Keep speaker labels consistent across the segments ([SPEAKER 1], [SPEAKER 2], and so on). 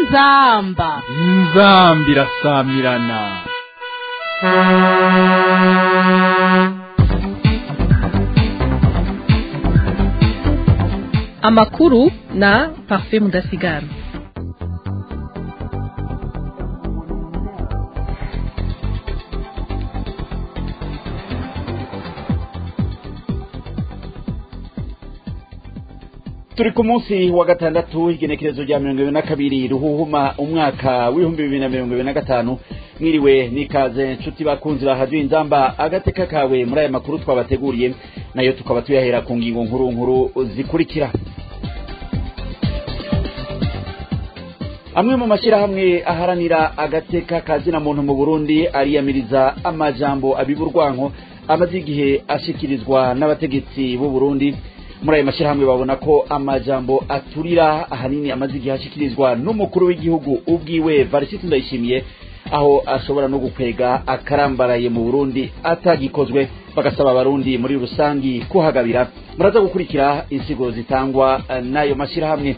[SPEAKER 1] inzamba
[SPEAKER 2] inzambi irasamirana
[SPEAKER 3] amakuru na parfait mudasigara
[SPEAKER 4] turi ku munsi wa gatandatu igenekerezo rya mirongo ibiri na kabiri ruhuhuma umwaka w'ibihumbi bibiri na mirongo ibiri na gatanu mwiriwe nikaze nshuti bakunzi bahaduye inzamba agateka kawe muri aya makuru twabateguriye nayo tukaba tuyahera ku ngingo nkuru nkuru zikurikira amwe mu mashyirahamwe aharanira agateka kazina muntu mu burundi ariyamiriza amajambo abiburwanko amaze igihe ashyikirizwa n'abategetsi b'u burundi muri ayo mashyirahamwe babona ko amajambo aturira ahanini amaze igihe ashyikirizwa n'umukuru w'igihugu ubwiwe varisiti ndayishimiye aho ashobora no gukwega akarambaraye mu burundi atagikozwe bagasaba abarundi muri rusangi kuhagabira muraza gukurikira insigo zitangwa n'ayo mashyirahamwe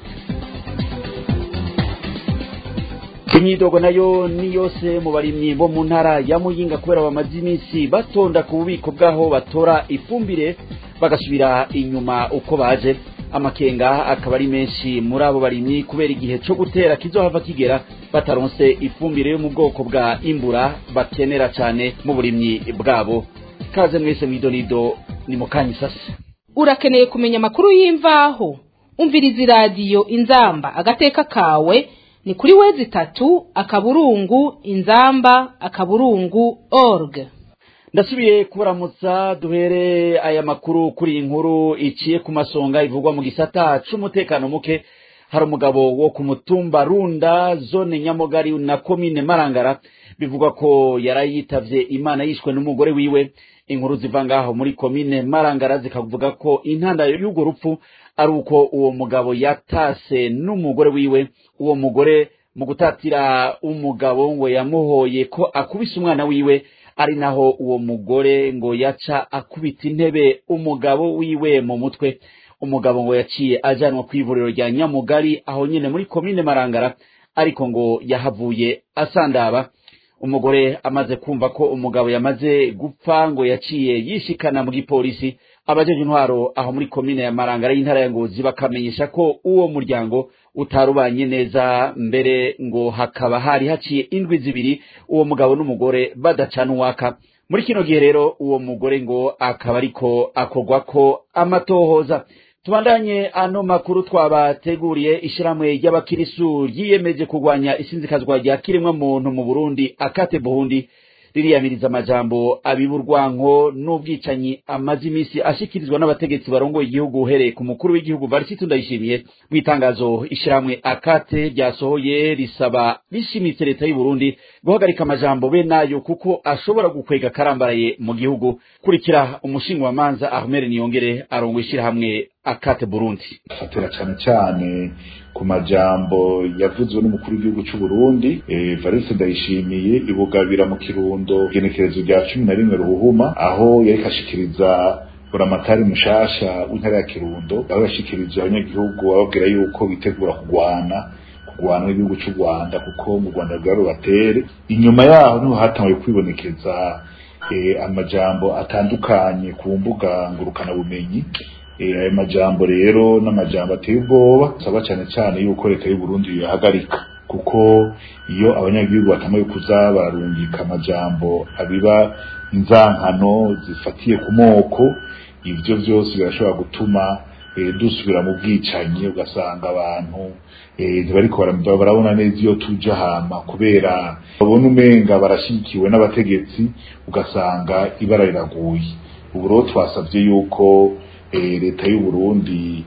[SPEAKER 4] imyidogo nayo ni yose mu barimyi bo mu ntara ya muyinga kubera bamaze iminsi batonda ku bubiko bw'aho batora ifumbire bagasubira inyuma uko baje amakenga akaba ari menshi muri abo barimyi kubera igihe cyo gutera kizohava kigera bataronse ifumbire yo mu bwoko bwa imbura bakenera cyane mu burimyi bwabo kaze mwese mwidonido ni mu kanya isasa
[SPEAKER 1] urakeneye kumenya amakuru y'imvaho umviriza iradiyo inzamba agateka kawe ni kuri wezi itatu akaburungu inzamba akaburungu org
[SPEAKER 4] ndasubiye kubaramutsa duhere aya makuru kuri iyi nkuru iciye ku masonga ivugwa mu gisata c'umutekano muke hari umugabo wo ku mutumba runda zone nyamugari na komine marangara bivugwa ko yarayitavye imana yishwe n'umugore wiwe inkuru ziva ngaho muri komine marangara zikavuga ko intandaro y'urwo rupfu ari uko uwo mugabo yatase n'umugore wiwe uwo mugore mu gutatira umugabo ngo yamuhoye ko akubise umwana wiwe ari naho uwo mugore ngo yaca akubita intebe umugabo wiwe mu mutwe umugabo ngo yaciye ajyanwa ku ivuriro rya nyamugari aho nyine muri komine marangara ariko ngo yahavuye asandaba umugore amaze kumva ko umugabo yamaze gupfa ngo yaciye yishikana mu gipolisi abajeje intwaro aho muri komine ya marangara y'intara ya ngozi bakamenyesha ko uwo muryango utarubanye neza mbere ngo hakaba hari haciye indwi zibiri uwo mugabo n'umugore badacana uwaka muri kino gihe rero uwo mugore ngo akaba ariko akogwa ko amatohoza tubandanye ano makuru twabateguriye ishyirahamwe ry'abakirisu ryiyemeje kurwanya isinzikazwa rya kiremwa muntu mu burundi akate burundi ririyamiriza amajambo abiburwanko n'ubwicanyi amaze iminsi ashikirizwa n'abategetsi barongoye igihugu uhereye ku mukuru w'igihugu varisiti ndayishimiye mu itangazo ishyirahamwe akate ryasohoye risaba rishimitse leta y'u Burundi guhagarika amajambo be nayo kuko ashobora gukwega akarambaraye mu gihugu kurikira umushinga wa manza Ahmed Niyongere arongoye ishyirahamwe akate Burundi
[SPEAKER 5] fatira cyane cyane ku majambo yavuzwe n'umukuru w'igihugu cy'u Burundi eh Valence Ndayishimiye ibugabira mu kirundo genekerezo rya 11 ruhuma aho yari kashikiriza buramatari mushasha w'intara ya Kirundo aho yashikirije abanyagihugu bababwira yuko bitegura kugwana kugwana n'igihugu cy'u Rwanda kuko mu Rwanda rwari batere inyuma yaho niho hatangiye kwibonekeza eh, amajambo atandukanye ku mbuga ngurukana bumenyi ayo majambo rero n'amajambo ateye ubwoba saba cyane cyane yuko leta y'u Burundi yahagarika kuko iyo abanyagihugu batambaye kuza bararungika amajambo abiba inzankano zifatiye ku moko ivyo vyose birashobora gutuma e, dusubira mu bwicanyi ugasanga abantu ntibariko e, barabona neza iyo tuja hama kubera babona umenga barashigikiwe n'abategetsi ugasanga ibara riraguye ubu rero twasavye yuko leta y'u Burundi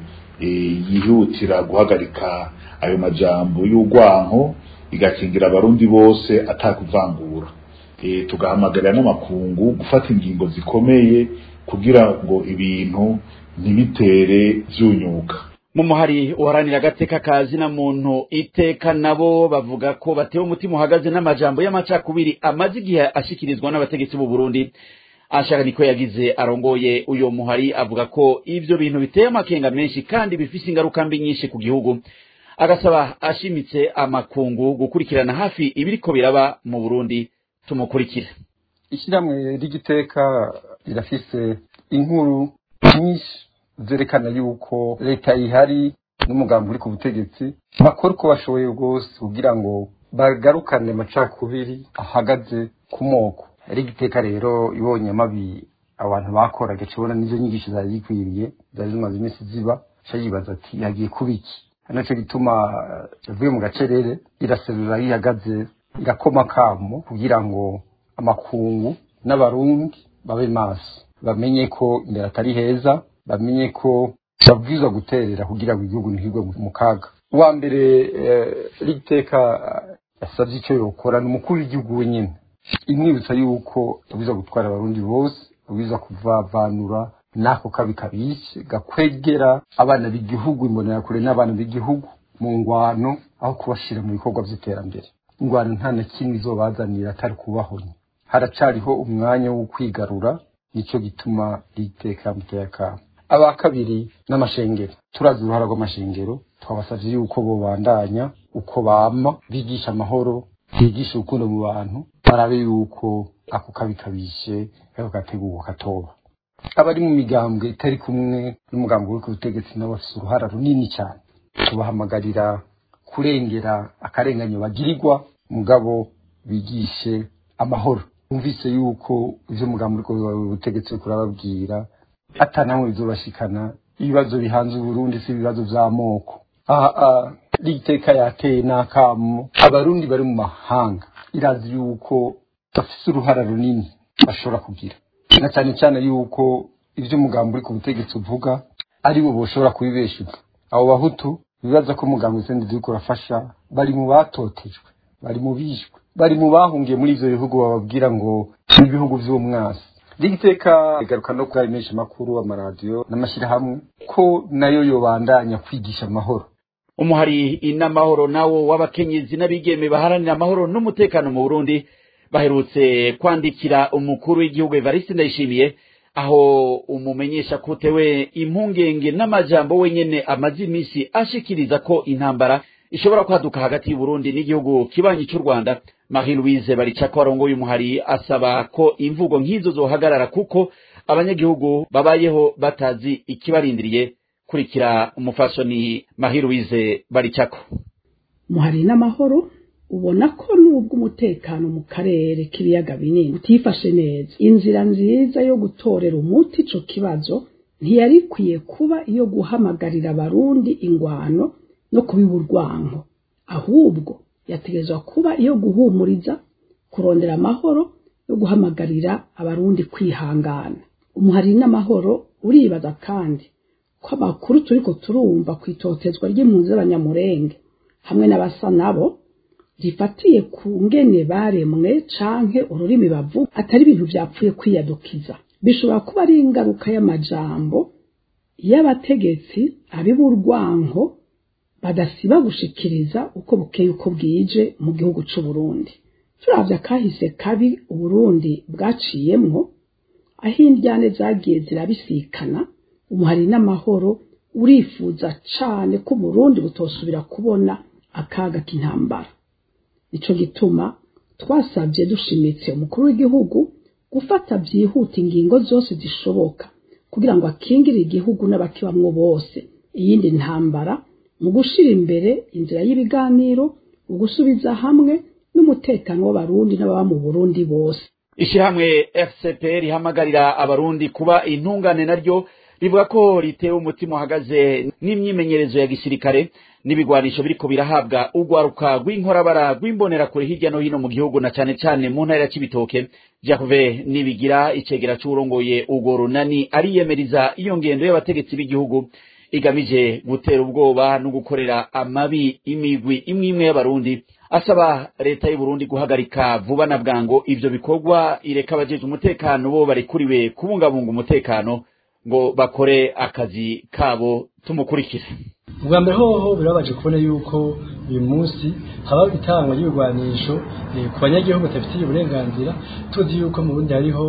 [SPEAKER 5] yihutira guhagarika ayo majambo y'urwanko igakingira abarundi bose atakuvangura tugahamagarira n'amakungu gufata ingingo zikomeye kugira ngo ibintu ntibitere vyunyuka
[SPEAKER 4] mu muhari uharanira agateka kazi na muntu iteka nabo bavuga ko batewe umutima uhagaze n'amajambo y'amacakubiri amaze igihe ashikirizwa n'abategetsi b'u Burundi ashaka niko yagize arongoye uyo muhari avuga ko ivyo bintu biteye amakenga menshi kandi bifise ingaruka mbi nyinshi ku gihugu agasaba ashimitse amakungu gukurikirana hafi ibiriko biraba mu burundi tumukurikire
[SPEAKER 6] ishyirahamwe ry'igiteka rirafise inkuru nyinshi zerekana yuko leta ihari n'umugambi uri ku butegetsi bakora uko bashoboye rwose kugira ngo bagarukane amacakubiri ahagaze ku moko ari igiteka rero ibonye amabi abantu bakoraga kibona n'izo nyigisho zari zikwiriye zari zimaze iminsi ziba ca yibaza ati yagiye kuba iki naco gituma yavuye mu gacerere iraserura yihagaze irakoma akamo kugira ngo amakungu n'abarundi babe maso bamenye ko imbere atari heza bamenye ko babwirizwa guterera kugira ngo igihugu ntihigwe mu kaga uwa mbere rigiteka yasabye icyo yokora ni umukuru w'igihugu wenyine imwibutsa yuko yabwirizwa gutwara abarundi bose yabwirizwa kuvavanura n'ako kabi kabishe gakwegera abana b'igihugu imbonerakure n'abana b'igihugu mu ngwano aho kubashira mu bikorwa by'iterambere ingwano nta na kimwe izobazanira atari kubahonya haracariho umwanya wo kwigarura nicyo gituma riteka muteye akamo aba kabiri n'amashengero turazi uruhara rw'amashengero twabasavye yuko bobandanya uko bama bigisha amahoro bigisha urukundo mu bantu barabe yuko ako kabi kabishe kako gategurwa katoba abari mu migambwe itari kumwe n'umugambi uri ku butegetsi nabo bafise uruhara runini cyane tubahamagarira kurengera akarenganyo bagirirwa mugabo bigishe amahoro umvise yuko ivyo mugambi uri ku butegetsi kurababwira atanamwe bizobashikana ibibazo bihanze uburundi si ibibazo vy'amoko aha rigiteka yateye n'akamo abarundi bari mu mahanga irazi yuko bafise uruhara runini bashobora kugira na cyane cyane yuko ivyo umugambi uri ku butegetsi uvuga ari bo boshobora kubibeshuza abo bahutu bibaza ko umugambi usendi uriko urafasha bari mu batotejwe bari mu bishwe bari mu bahungiye muri ivyo bihugu bababwira ngo ni ibihugu vy'umwasi rigiteka igaruka no kuri menshi makuru amaradiyo n'amashyirahamwe ko nayo yobandanya kwigisha amahoro
[SPEAKER 4] umuhari inamahoro nawo w'abakenyezi n'abigeme baharanira amahoro n'umutekano mu burundi baherutse kwandikira umukuru w'igihugu evariste ndayishimiye aho umumenyesha kutewe impungenge n'amajambo wenyene amaze iminsi ashikiriza ko intambara ishobora kwaduka hagati y'uburundi n'igihugu kibanyi cy'u rwanda marie louise baricako arongoye umuhari asaba ko imvugo nk'izo zohagarara kuko abanyagihugu babayeho batazi ikibarindiriye kurikira umufasoni marie louise baricako
[SPEAKER 7] muhari n'amahoro ubona ko nubwo umutekano mu karere k'ibiyaga binini utifashe neza inzira nziza yo gutorera umuti ico kibazo ntiyari ikwiye kuba iyo guhamagarira abarundi ingwano no kubiba urwanko ahubwo yategerezwa kuba iyo guhumuriza kurondera amahoro no guhamagarira abarundi kwihangana umuhari n'amahoro uribaza kandi ko amakuru turiko turumva ku itotezwa ry'impunzi z'abanyamurenge hamwe n'abasa nabo rifatiye ku ngene baremwe canke ururimi bavuga atari ibintu vyapfuye kwiyadukiza bishobora kuba ari ingaruka y'amajambo y'abategetsi abiburwanko badasiba gushikiriza uko bukeye uko bwije mu gihugu c'u Burundi turavye akahise kabi uburundi bwaciyemwo aho indyane zagiye zirabisikana umuhari n'amahoro urifuza cane ko Burundi butosubira kubona akaga k'intambara nico gituma twasabye dushimitse umukuru w'igihugu gufata byihuta ingingo zose zishoboka kugira ngo akingire igihugu n'abakibamwo bose iyindi ntambara mu gushira imbere inzira y'ibiganiro ugusubiza hamwe n'umutekano w'abarundi n'ababa mu Burundi bose
[SPEAKER 4] ishyirahamwe fcp rihamagarira abarundi kuba intungane naryo rivuga ko ritewe umutima uhagaze n'imyimenyerezo ya gisirikare n'ibigwanisho biriko birahabwa urwaruka rw'inkorabara rw'imbonerakure hirya no hino mu gihugu na cane cane mu ntara ya cibitoke jacove nibigira icegera c'uwurongoye urwo runani ariyemeriza iyo ngendo y'abategetsi b'igihugu igamije gutera ubwoba no gukorera amabi imigwi imwe imwe y'abarundi asaba leta y'uburundi guhagarika vuba na bwango ivyo bikorwa ireka abajeje umutekano bo barekuriwe kubungabunga umutekano ngo bakore akazi kabo tumukurikire
[SPEAKER 8] ubwa mbere hoho birabaje kubona yuko uyu munsi haba itangwa ry'ibigwanisho ku banyagihugu batafitiye uburenganzira tuzi yuko mu burundi hariho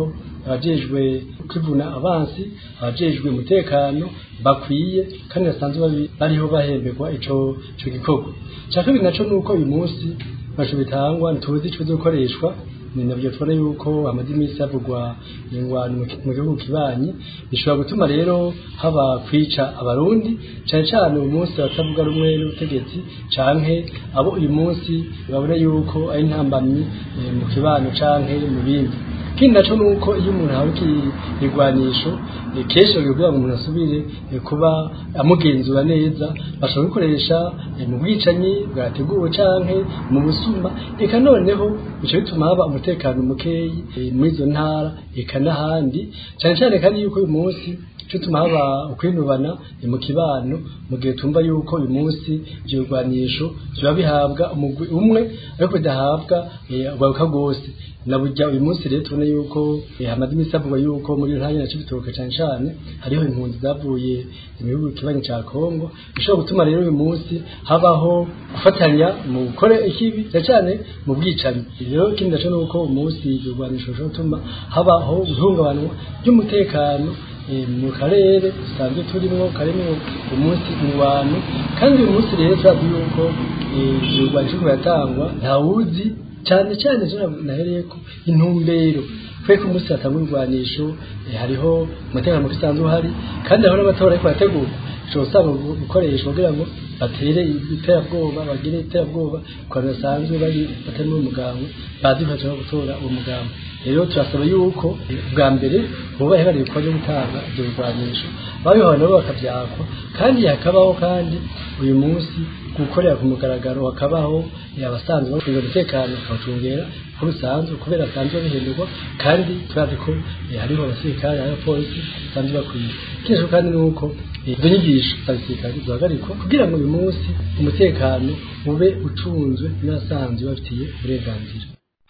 [SPEAKER 8] abajejwe kwivuna abansi abajejwe umutekano bakwiye kandi basanzwe babi- bariho bahemberwa ico ico gikorwa cya kabiri naco nuko uyu munsi basho bitangwa ntituzi ico bizokoreshwa ni nabyo tubona yuko hamaze iminsi havugwa ingwano mu ki- mu gihugu kibanyi bishobora gutuma rero haba kwica abarundi cyane cyane uyu munsi batavuga rumwe n'ubutegetsi canke abo uyu munsi babona yuko ari intambamyi eh, mu kibano canke mu bindi ikindi naco nuko iyo umuntu ahawe ikigwanisho kenshi kugira ngo umuntu asubire eh, kuba amugenzura neza bashobora gukoresha eh, mu bwicanyi bwateguwe canke mu busuma eka noneho bico bituma haba umutekano mukeyi eh, muri izo ntara eka n'ahandi cyane cyane kandi yuko uyu munsi cyo tuma haba ukwinubana eh, mu kibano mu gihe tumva yuko uyu munsi ibyo bigwanisho biba bihabwa umugwi umwe ariko bidahabwa eh, ugaruka rwose na burya uyu munsi rero tubona yuko eh, hamaze iminsi havugwa yuko muri iyo ntara yacu bitoka cyane cyane hariho impunzi zavuye mu gihugu kibanyi cya Kongo bishobora gutuma rero uyu munsi habaho gufatanya mu gukora ikibi cyane cyane mu bwicanyi rero ikindi naco nuko umunsi ibyo bigwanisho bishobora gutuma habaho guhungabanwa ry'umutekano eh, mu karere dusanzwe turimo karimo umunsi ingwano kandi uyu munsi rero turazi yuko eh, ibyo bigwanisho biratangwa ntawuzi cyane cyane zo nahereye ko intumbero kwe ku munsi hatangwa ibigwanisho eh, hariho umutekano muke usanzwe uhari kandi hariho n'amatora ariko arategurwa ushobora usanga gukoreshwa kugira ngo batere iterabwoba bagire iterabwoba ku bantu basanzwe bari batari mu mugambwe bazi ko bashobora gutora uwo mugambwe rero turasaba yuko eh, bwa mbere bubahe bari ibikorwa byo gutanga ibyo bigwanisho babihawe nabo bakabyakwa kandi hakabaho kandi uyu munsi gukorera ku mugaragaro hakabaho eh, abasanzwe bacunga umutekano bakawucungera uko bisanzwe kubera basanzwe bihinduka kandi turazi ko eh, hariho abasirikare hariho abapolisi basanzwe bakwiye ikindi kandi ni uko eh, izo nyigisho za gisirikare zihagarikwa kugira ngo uyu munsi umutekano ube ucunzwe n'abasanzwe bafitiye uburenganzira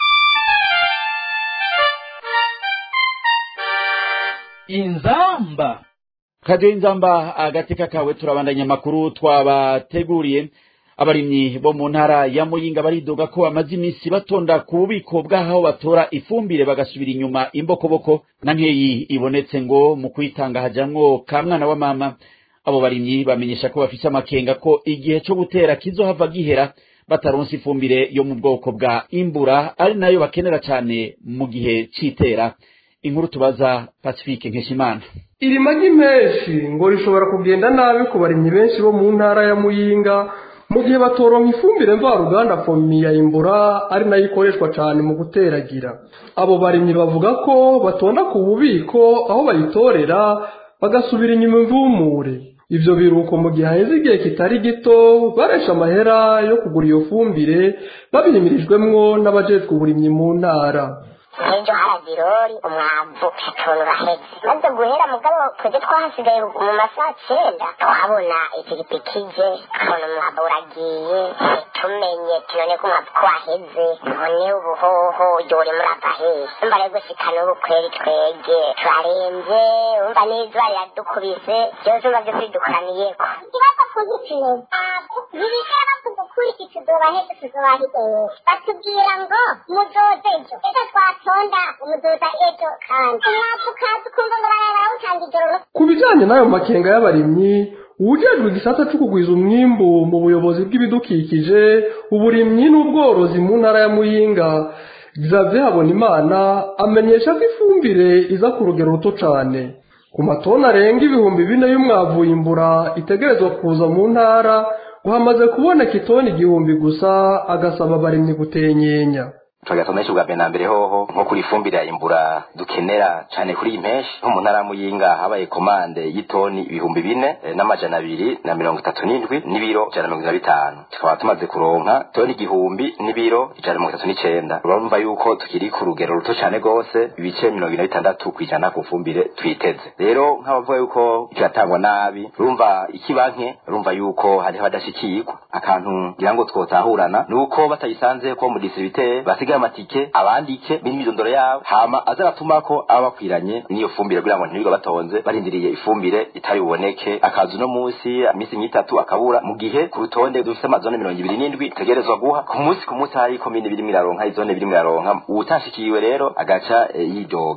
[SPEAKER 2] inzamba
[SPEAKER 4] kadiyo inzamba agateka kawe turabandanya amakuru twabateguriye abarimyi bo mu ntara ya muyinga baridoga ko bamaze iminsi batonda ku bubiko bw'aho batora ifumbire bagasubira inyuma imbokoboko na nkeyi ibonetse ngo mu kuyitanga hajamwo ka mwana wa mama abo barimyi bamenyesha ko bafise amakenga ko igihe co gutera kizohava gihera bataronse ifumbire yo mu bwoko bwa imbura ari nayo bakenera cane mu gihe c'itera inkuru tubaza pacifique nkeshimana
[SPEAKER 9] iri magi menshi ngo rishobora kugenda nabi ku barimyi benshi bo mu ntara ya muyinga mu gihe batoronka ifumbire mvaruganda fomi ya imbura ari nayo ikoreshwa cyane mu guteragira abo barimyi bavuga ko batonda ku bubiko aho bayitorera bagasubira inyuma imvumure ibyo biruko mu gihe haheze igihe kitari gito baresha amahera yo kugura iyo fumbire babihimirijwemwo n'abajejwe uburimyi mu ntara
[SPEAKER 10] nk'ejo haragirori umwavu utuntu bahetse maze guhera mugabo twebwe twahasigaye mu masaha cyenda twabona ipikipiki ije tukabona umwavu uragiye tumenye tunone ko umwavu ko waheze none ubuhoho uri murava hehe umva rero gushika n'ubu kweri twege turarembye umva n'izuba riradukubise byose umva byose bidukoraniyeko ikibazo kuzitiro ntibigera bavuga ukuri iki tuzoba heze tuzoba hideye batubwira ngo muzoze ejo ejo twatonda umuzoza ejo kandi umwavu ukaza ukumva ngo baraye barawutanga ijoro
[SPEAKER 9] ku bijyanye n'ayo makenga y'abarimyi uwujejwe igisata cyo kugwiza umwimbu mu buyobozi bw'ibidukikije uburimyi n'ubworozi mu ntara ya muyinga xavier habonimana amenyesha ko ifumbire iza ku rugero ruto cyane ku matoni arenga ibihumbi bine y'umwavu imbura itegerezwa kuza mu ntara ngo hamaze kuboneka itoni igihumbi gusa agasaba abarimyi gutenyenya
[SPEAKER 11] tugasa menshi bwa mbere na mbere hoho nko kuri ifumbire ya imbura dukenera cyane kuri iyi menshi nko mu ntara ya muyinga habaye komande y'itoni ibihumbi bine eh, n'amajana abiri na mirongo itatu n'indwi n'ibiro ijana na mirongo ine na bitanu tukaba tumaze kuronka toni igihumbi n'ibiro ijana na mirongo itatu n'icenda urumva yuko tukiri ku rugero ruto cyane rwose ibice mirongo ine na bitandatu ku ijana ku fumbire twiteze rero nk'abavuga yuko kiratangwa nabi urumva ikibanke urumva yuko hariho abadashikirwa akantu ngira ngo twotahurana ni uko batayisanze ko mu disibite basigaye amatike abandike n'imyirondoro yabo hama azaratuma ko aba bakwiranye n'iyo fumbire kugira ngo ntibiga batonze barindiriye ifumbire itari buboneke akazi uno munsi iminsi nk'itatu akabura mu gihe ku rutonde dufite amazone mirongo ibiri n'indwi itegerezwa guha ku munsi ku munsi hari komine birimo iraronka izone birimo iraronka uwutashikiwe rero agaca eh, yidoga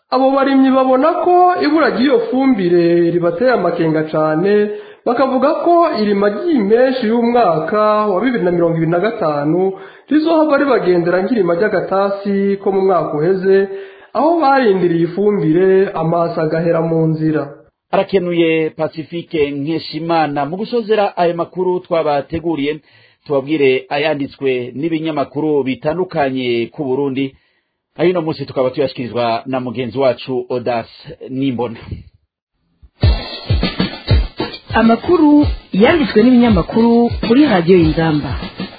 [SPEAKER 9] abo barimyi babona ko ibura ry'iyo fumbire ribateye amakenga cyane bakavuga ko irima ry'impeshyi y'umwaka wa bibiri na mirongo ibiri na gatanu rizohava ribagendera nk'irima ry'agatasi ko mu mwaka uheze aho barindiriye ifumbire amaso agahera mu nzira
[SPEAKER 4] arakenuye pacifique nkeshimana mu gusozera ayo makuru twabateguriye tubabwire ayanditswe n'ibinyamakuru bitandukanye ku burundi aho uno munsi tukaba tuyashyikirizwa na mugenzi wacu odas nimbona
[SPEAKER 12] amakuru yanditswe n'ibinyamakuru kuri radiyo y'ingamba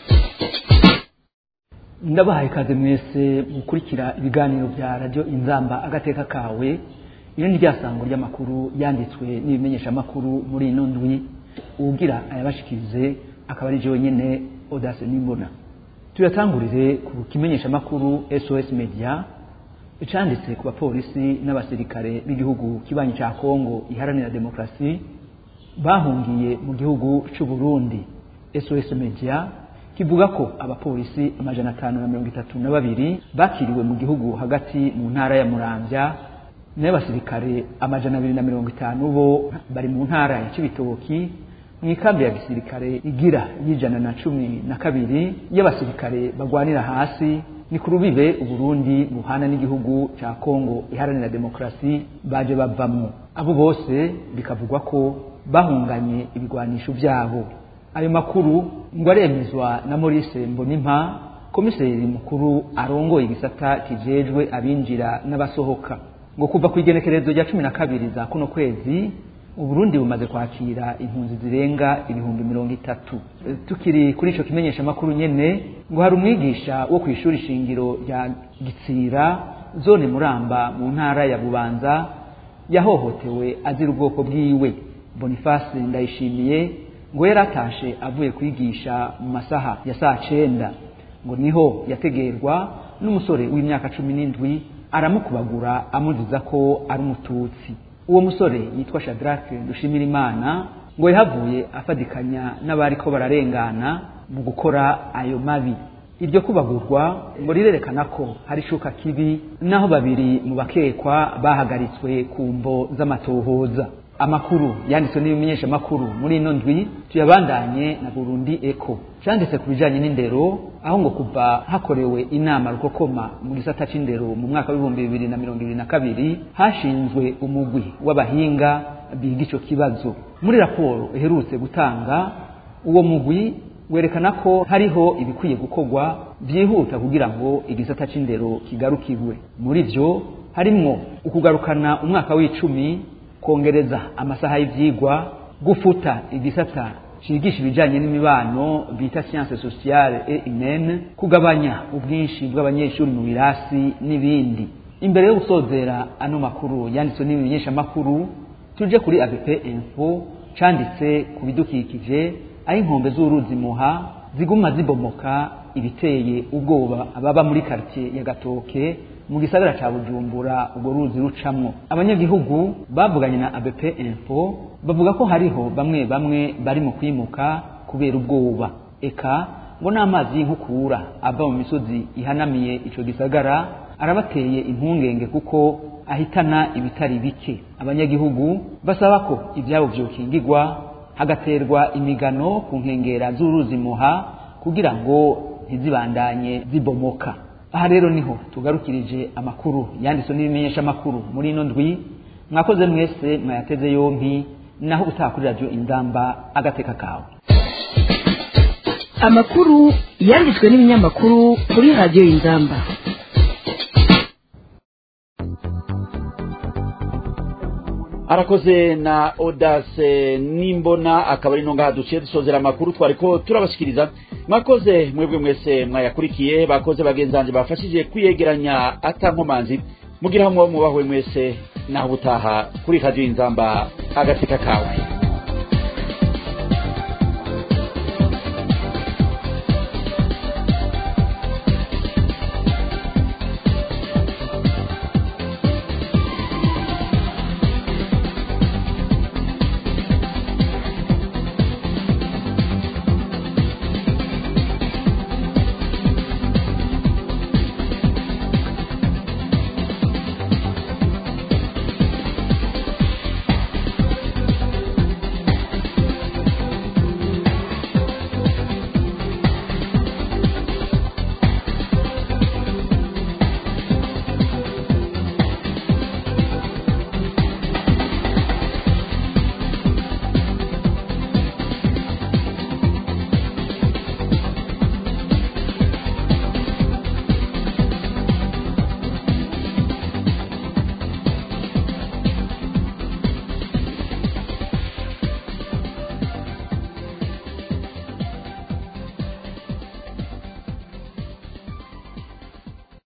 [SPEAKER 13] ndabahaye ikaze mwese gukurikira ibiganiro bya radiyo inzamba agateka kawe iri ni ryasango ry'amakuru yanditswe n'ibimenyeshamakuru muri ino ndwi uwugira ayabashikirize akaba ari nyine odase n'imbona tuyatangurire ku kimenyeshamakuru sos media icanditse ku bapolisi n'abasirikare b'igihugu kibanyi cya kongo iharanira demokarasi bahungiye mu gihugu cy'u Burundi sos media kivuga ko abapolisi amajana atanu na mirongo itatu na babiri bakiriwe mu gihugu hagati mu ntara ya muramvya n'abasirikare amajana abiri na mirongo itanu bo bari mu ntara ya cibitoki mu ikambi ya gisirikare igira y'ijana na cumi na kabiri y'abasirikare bagwanira hasi ni ku rubibe uburundi buhana n'igihugu cya kongo iharanira demokarasi baje bavamwo abo bose bikavugwa ko bahunganye ibigwanisho byabo ayo makuru ngo aremezwa na Maurice Mbonimpa komiseri mukuru arongoye igisata kijejwe abinjira n'abasohoka ngo kuva ku igenekerezo rya cumi na kabiri za kuno kwezi uburundi bumaze kwakira impunzi zirenga ibihumbi mirongo itatu tukiri kuri ico kimenyesha makuru nyene ngo hari umwigisha wo ku ishuri shingiro rya gitsira zone muramba mu ntara ya bubanza yahohotewe azira ubwoko bwiwe boniface ndayishimiye ngo yari atashe avuye kwigisha mu masaha ya saa cenda ngo niho yategerwa n'umusore w'imyaka cumi n'indwi aramukubagura amuziza ko ari umututsi uwo musore yitwa shadrake dushimira imana ngo yahavuye afadikanya n'abari ko bararengana mu gukora ayo mabi iryo kubagurwa ngo rirerekana ko hari ishuka kibi naho babiri mu bakekwa bahagaritswe ku mvo z'amatohoza amakuru yanditswe n'ibimenyesha makuru muri ino ndwi tuyabandanye na Burundi Eco cyanditse ku bijanye n'indero aho ngo kuva hakorewe inama rukokoma mu gisata c'indero mu mwaka w'ibihumbi bibiri na mirongo ibiri na kabiri hashinzwe umugwi w'abahinga biga ico kibazo muri raporo iherutse gutanga uwo mugwi werekana ko hariho ibikwiye gukorwa byihuta kugira ngo igisata c'indero kigarukirwe muri vyo harimwo ukugarukana umwaka w'icumi kongereza amasaha y'ivyigwa gufuta igisata cigisha ibijanye n'imibano bita science sociale et humaine kugabanya ubwinshi bw'abanyeshuri mu birasi n'ibindi imbere yo gusozera ano makuru yanditswe n'ibimenyesha makuru tuje kuri ABP info canditse ku bidukikije aho inkombe z'uruzi muha ziguma zibomoka ibiteye ubwoba ababa muri quartier ya Gatoke mu gisagara ca Bujumbura urwo ruzi rucamwo abanyagihugu bavuganye na ABP Info bavuga ko hariho bamwe bamwe bari mu kwimuka kubera ubwoba eka ngo n'amazi y'inkukura ava mu misozi ihanamiye ico gisagara arabateye impungenge kuko ahitana ibitari bike abanyagihugu basaba ko ivyabo vyokingirwa hagaterwa imigano ku nkengera z'uruzi muha kugira ngo ntizibandanye zibomoka aha rero niho tugarukirije amakuru yanditswe n'ibimenyesha amakuru muri ino ndwi mwakoze mwese mwayateze yompi naho utaha kuri radiyo inzamba agateka kawe
[SPEAKER 12] amakuru yanditswe n'ibinyamakuru kuri radiyo inzamba
[SPEAKER 4] arakoze na odase nimbona akaba ari ngaha duciye dusozera amakuru twari ko turabashyikiriza mwakoze mwebwe mwese mwayakurikiye bakoze bagenzange bafashije kwiyegeranya atankomanzi mugira hamwe mubahwe mwese naho ubutaha kuri radiyo inzamba agateka kawe